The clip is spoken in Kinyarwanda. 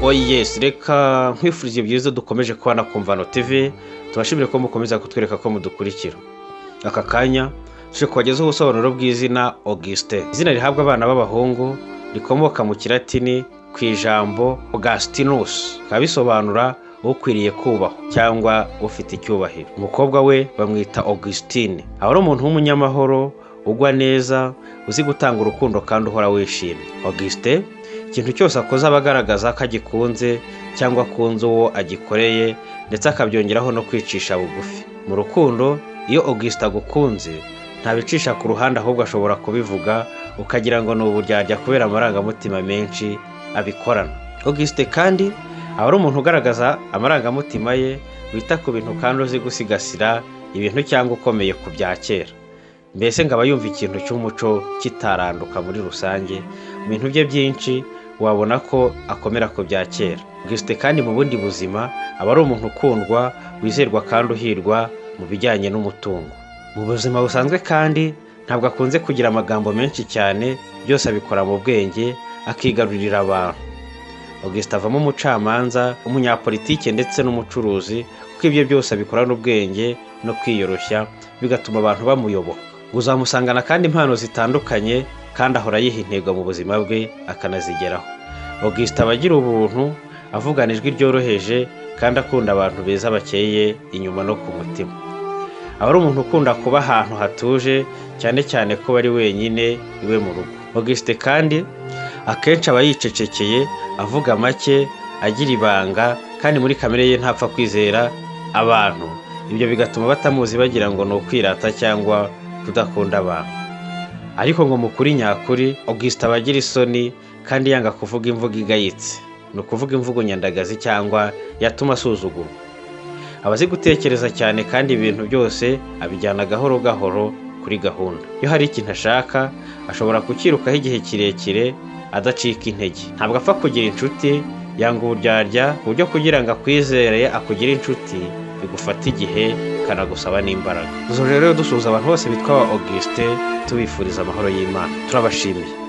oyesi reka nkwifurije byiza dukomeje kuba na kumvano tv tubashimire ko mukomeza kutwereka ko mudukurikira aka kanya tuje kubagezaho ubusobanuro bw'izina augustin izina rihabwa abana b'abahungu rikomoka mu kiratini ku ijambo augustinus bikaba bisobanura ukwiriye kubahwa cyangwa ufite icyubahiro umukobwa we bamwita augustine aba ari umuntu w'umunyamahoro ugwa neza uzi gutanga urukundo kandi uhora wishimye augustin ikintu cyose akoze aba agaragaza ko agikunze cyangwa akunze uwo agikoreye ndetse akabyongeraho no kwicisha bugufi mu rukundo iyo augustin agukunze ntabicisha ku ruhande ahubwo ashobora kubivuga ukagira ngo ni uburyarya kubera amarangamutima menshi abikorana augustin kandi aba ari umuntu ugaragaza amarangamutima ye wita ku bintu kandi uzi gusigasira ibintu cyangwa ukomeye ku bya kera mbese ngo aba yumva ikintu cy'umuco kitaranduka muri rusange mu bintu bye byinshi wabona ko akomera ku bya kera augustin kandi mu bundi buzima aba ari umuntu ukundwa wizerwa kandi uhirwa mu bijyanye n'umutungo mu buzima busanzwe kandi ntabwo akunze kugira amagambo menshi cyane byose abikora mu bwenge akigarurira abantu augustin avamo umucamanza umunyapolitike ndetse n'umucuruzi kuko ibyo byose abikorana ubwenge no kwiyoroshya bigatuma abantu bamuyoboka uzamusangana kandi impano zitandukanye kandi ahora yiha intego mu buzima bwe akanazigeraho augustin aba agira ubuntu avugana ijwi ryoroheje kandi akunda abantu beza bakeye inyuma no ku mutima aba ari umuntu ukunda kuba ahantu hatuje cyane cyane ko ari wenyine iwe mu rugo augustin kandi akenshi aba yicecekeye avuga make agira ibanga kandi muri kamere ye ntapfa kwizera abantu ibyo bigatuma batamuzi bagira ngo ni ukwirata cyangwa kudakunda abantu ariko ngo mukuri nyakuri augustin aba agira isoni kandi yanga kuvuga imvugo igayitse ni ukuvuga imvugo nyandagazi cyangwa yatuma asuzugurwa aba azi gutekereza cyane kandi ibintu byose abijyana gahoro gahoro kuri gahunda iyo hari ikintu ashaka ashobora kukirukaho igihe kirekire adacika intege ntabwo apfa kugira inshuti yanga uburyarya ku buryo kugira ngo akwizere akugire inshuti bigufata igihe kanagusaba n'imbaraga izo rero dusuhuza abantu bose bitwa augustin tubifuriza amahoro y'imana turabashimiye